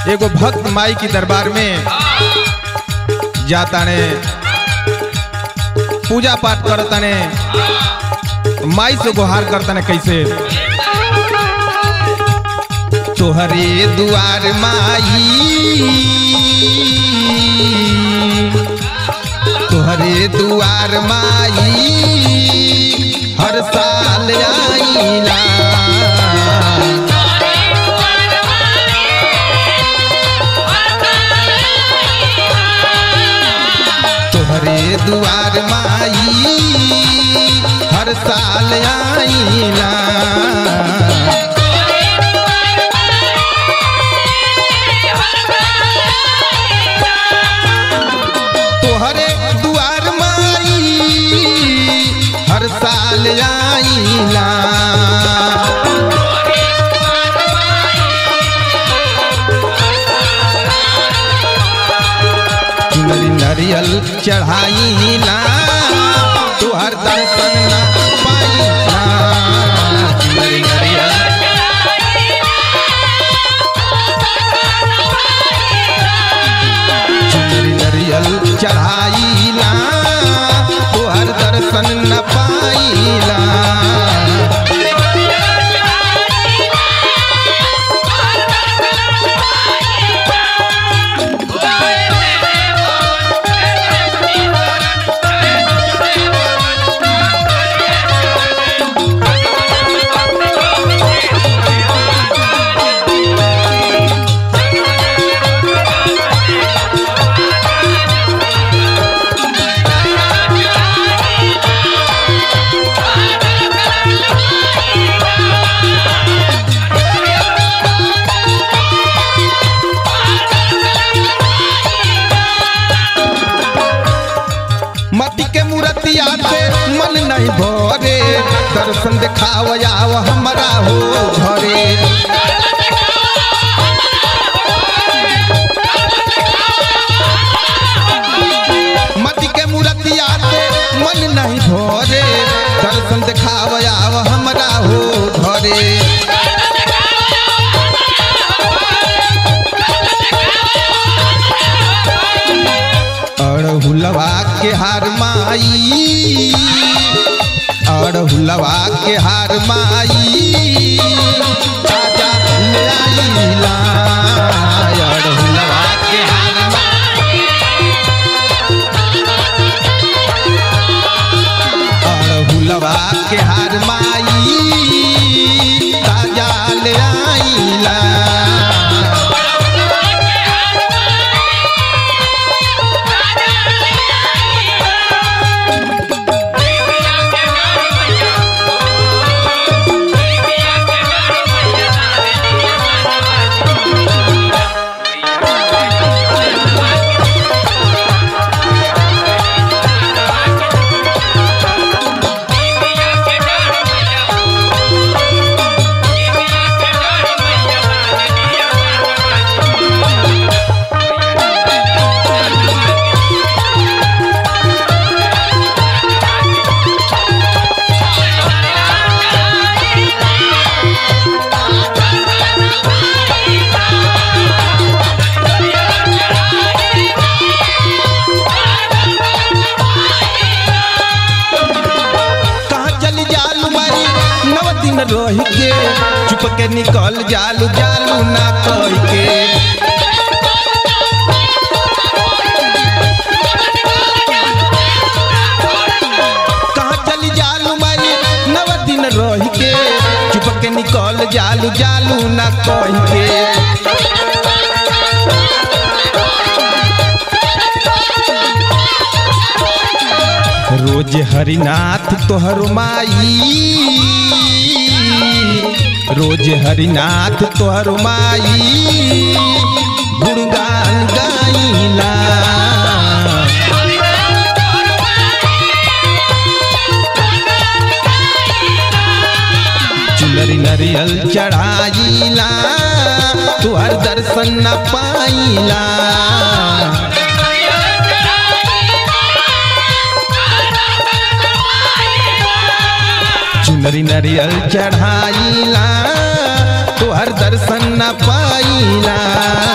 एगो भक्त माई की दरबार में जाता ने पूजा पाठ करता ने माई से गुहार करता ने कैसे तोहरे दुआर माई तोहरे दुआर माई हर साल आईला तोहरे दुआर माई हर साल आईला तोहरे दुआर माई हर साल आईला चुनरी नरियल चढ़ाईला तुहर दर्शन ना पाईला चुनरी नरियल चुनरी नरियल चढ़ाईला तुहर दर्शन न पाईला मटी के मूर्तिया से मन नहीं भरे दर्शन देखाव आव हमरा हो घरे मटी के मूर्तिया से मन नहीं भरे दर्शन देखाव आव हमरा हो घरे अड़हुलवा के हार माई अड़हुलवा के हार माई राजा ले आईला अड़हुलवा के हार माई अड़हुलवा के हार माई राजा ले आईला कहाँ चली जालू माई नव दिन रह के चुप के निकल जालू जालू ना कह के कहाँ चली जालू माई नव दिन रह के चुप के निकल जालू जालू ना कह के रोज हरिनाथ तोहर माई रोज हरिनाथ तोहर माई गुणगान गाइला चुनरी नरियल चढ़ाईला तुहर दर्शन न पाईला चुनरी नरियल चढ़ाईला तुहर दर्शन न पाईला